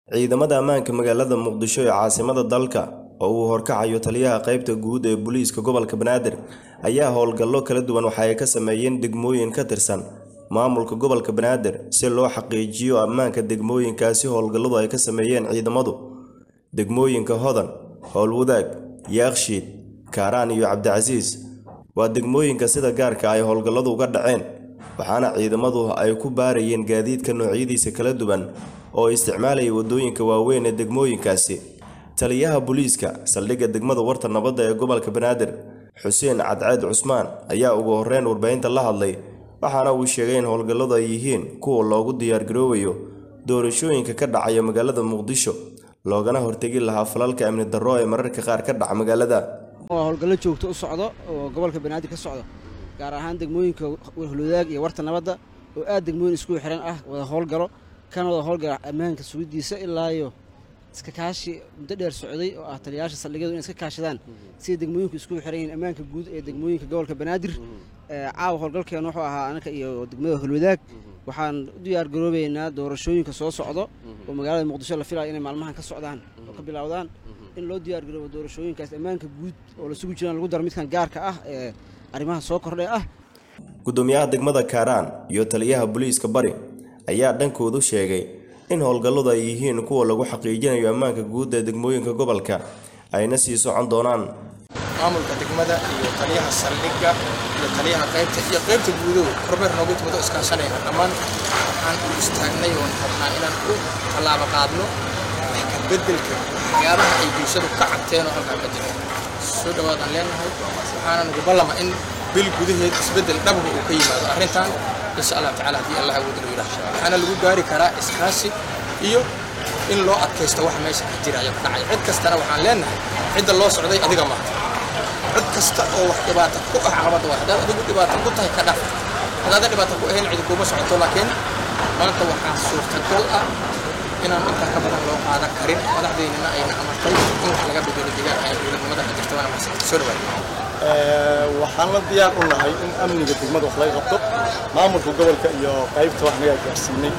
ciidamada ammaanka magaalada muqdisho ee caasimada dalka oo uu horkacayo taliyaha qaybta guud ee booliiska gobolka banaadir ayaa howlgallo kala duwan waxa ay ka sameeyeen degmooyin ka tirsan maamulka gobolka banaadir si loo xaqiijiyo ammaanka degmooyinkaasi howlgalladu ay ka sameeyeen ciidamadu degmooyinka hodan howlwadaag yaakshiid kaaraan iyo cabdicasiis waa degmooyinka sida gaarka ay howlgalladu uga dhaceen waxaana ciidamadu ay ku baarayeen gaadiidka noocyadiisa kala duwan oo isticmaalaya waddooyinka waaweyn ee degmooyinkaasi taliyaha booliiska saldhigga degmada warta nabadda ee gobolka banaadir xuseen cadceed cusmaan ayaa ugu horreyn warbaahinta la hadlay waxaana uu sheegay in howlgalladu ay yihiin kuwa loogu diyaargaroobayo doorashooyinka ka dhacaya magaalada muqdisho loogana hortegi lahaa falalka amni darro ee mararka qaar ka dhaca magaalada waa howlgallo joogto u socdo oo gobolka banaadir ka socdo gaar ahaan degmooyinka hulwadaag iyo warta nabadda oo aad degmooyin isku xiran ah wada howlgalo kana wada howlgala ammaanka sugidiisa ilaayo iska kaashi muddo dheer socday oo ah taliyayaasha saldhigyadu inay iska kaashadaan sida degmooyinku isku xiran yihiin ammaanka guud ee degmooyinka gobolka banaadir caawa howlgalkeena wuxuu ahaa anaka iyo degmada hulwadaag waxaan u diyaar garoobaynaa doorashooyinka soo socdo oo magaalada muqdisho la filaya inay maalmahan ka socdaan oo ka bilowdaan in loo diyaar garoobo doorashooyinkaas ammaanka guud oo la sugi jiraan lagu daro midkan gaarka ah ee arrimaha soo kordhay ah gudoomiyaha degmada kaaraan iyo taliyaha booliiska bari ayaa dhankoodu sheegay in howlgalladu ay yihiin kuwa lagu xaqiijinayo ammaanka guud ee degmooyinka gobolka ayna sii socon doonaan maamulka degmada iyo taliyaha saldhigga iyo taliyaha qaybta iyo qaybta guudow kormeer noogu timado iskaashanayna dhammaan waxaan u istaagnay oon rabnaa inaan u tallaabo qaadno wax ka beddelka waxyaabaha ay bulshadu ka cabteen oo halkaa ka jira soo dhawaadaan leenahay waxaana nagu ballama in bil gudaheed isbeddel dhabga uu ka yimaado arrintan insha allah tacaala haddii allah awooda loo yidhaah waxaana lagu gaari karaa iskaashi iyo in loo adkaysto wax meesha ka jira ayaa ka dhacaya cid kastana waxaan leenahay cidda loo socday adiga maaha cid kasta oo wax dhibaato ku ah caqabadda waa haddaad adigu dhibaato ku tahay ka dhaf haddaadan dhibaato ku ahayn cidi kuma socoto laakiin maanta waxaa suurtagal ah inaan intaa ka badan loo qaadan karin madaxdeynina ayna amartay in wax laga bedelo deegaanka ay dowladnimada ka jirta waana maxsan soo dhawaada waxaan la diyaar u nahay in amniga degmada wax laga qabto maamulka gobolka iyo qaybta wax nagaa gaarsiinay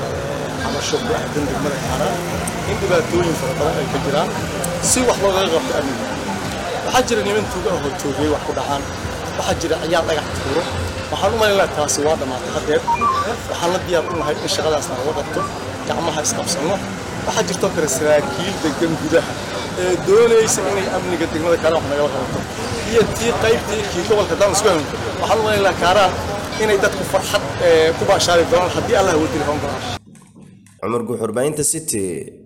xabasho ku aadan degmada kaaraan in dhibaatooyin fara badan ay ka jiraan si wax loogaga qabto amniga waxaa jira niman tuuga ahoo toogiyey wax ku dhacaan waxaa jira ciyaal dhagax tuuro waxaan u malaynaa taasi waa dhammaatay haddeer waxaan la diyaar u nahay in shaqadaasna laga qabto gacmaha isqabsanno waxaa jirtoo kale saraakiil degan gudaha ee doonaysa inay amniga degmada kaaraan wax nagala qabato iyo tii qaybtii kii gobolka daan isku haynto waxaan u malaynaa kaaraan inay dadku farxad ku baashaari doonaan haddii allah wadili hoon doonaan cumar guuxurbaynta city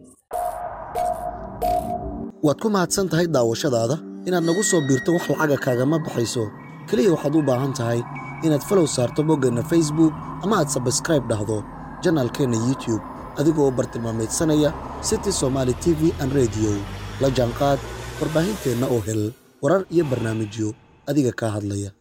waad ku mahadsan tahay daawashadaada inaad nagu soo biirto wax lacaga kaagama baxayso keliya waxaad u baahan tahay inaad falow saarto boggeenna facebook ama aad sabskraib dhahdo janaalkeenna youtube adigoo u bartilmaamaydsanaya city somaali t v an rediyo la jaanqaad warbaahinteenna oo hel warar iyo barnaamijyo adiga kaa hadlaya